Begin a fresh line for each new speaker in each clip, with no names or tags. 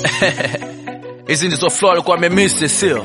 hizi ndizo flow alikuwa amemisi sio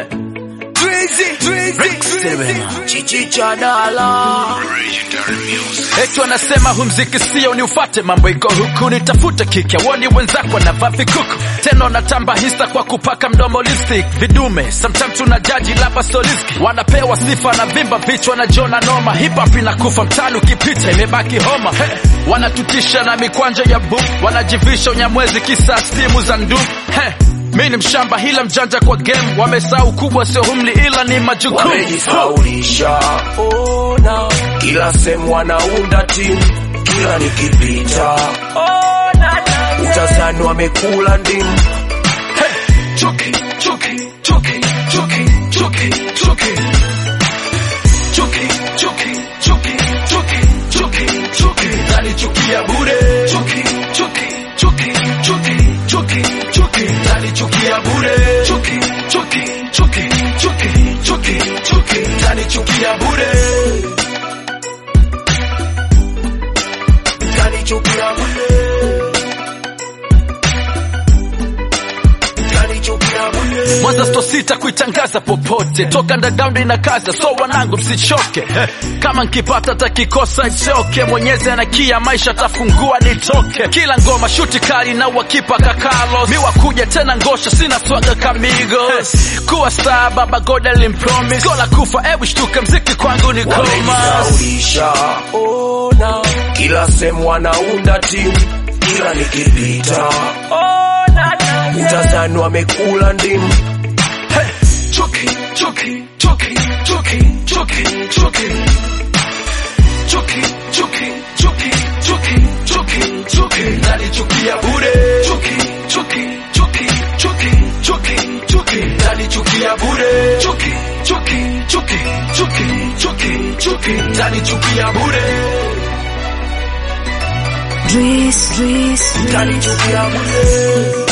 chichicha dala
eti wanasema hu mziki sio ni ufate mambo iko huku nitafute kike woni wenzako wanavaa vikuku tena wanatamba hisa kwa kupaka mdomo lipstick vidume sometimes tuna jaji lapa soliski wanapewa sifa na vimba vichwa na jona noma hip hop inakufa mtani ukipita imebaki homa hey. wanatutisha na mikwanja ya boom wanajivisha unyamwezi kisa stimu za ndum hey. mi ni mshamba hila mjanja kwa game wamesahau kubwa sio humli ila ni majukumu
wamejifaulisha ona kila sehemu wanaunda timu kila nikipita utazani wamekula ndimu
Hey! Chuki, chuki, chuki, chuki, chuki, chuki. Chuki, chuki, chuki, chuki, chuki, chuki. Nalichukia bure. Chuki, chuki, chuki, chuki, chuki, chuki. Nalichukia bure. Chuki, chuki, chuki, chuki, chuki, chuki. Nalichukia bure.
kanichukia bure kanichukia bure
Mwanza sto sita kuitangaza popote, toka underground inakaza, so wanangu msichoke. Eh, Kama nkipata takikosa ichoke, Mwenyezi anakia maisha tafungua nitoke. Kila ngoma shuti kali na wakipa kakalo, mi wakuja tena ngosha, sina swaga kamigos. Kuwa star baba God alimpromise, gola kufa ebu shtuke, mziki kwangu ni koma.
wamejisaulisha ona kila sehemu wanaunda timu kila nikipita utazani wamekula ndimu
Hey! Chuki, chuki, chuki, chuki, chuki, chuki. Chuki, chuki, chuki, chuki, chuki, chuki. Nalichukia bure. Chuki, chuki, chuki, chuki, chuki, chuki. Nalichukia bure. Chuki, chuki, chuki, chuki, chuki, chuki. Nalichukia bure.
Dries, Dries,
kanichukia bure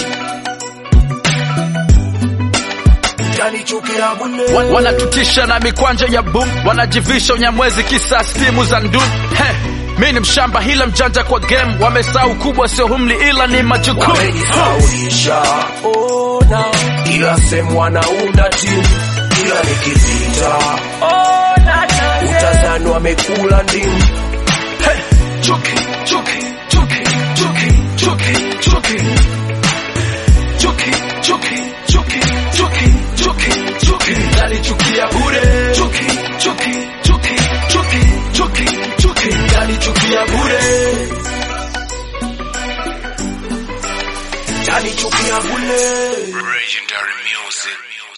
kanichukia bure
Wa- Wanatutisha na mikwanja ya boom, wanajivisha unyamwezi kisa stimu za ndum. Hey! Mi ni mshamba hila mjanja kwa game, wamesahau kubwa sio humli ila ni majukumu.
wamejisaulisha ona kila sehemu wanaunda timu kila nikipita utazani wamekula ndimu
Hey! Chuki, chuki, chuki, chuki, chuki, chuki. Chuki, chuki, chuki, chuki, chuki, chuki. Nalichukia bure. Chuki, chuki, chuki, chuki, chuki, chuki. Nalichukia bure.
kanichukia bure
Legendary music.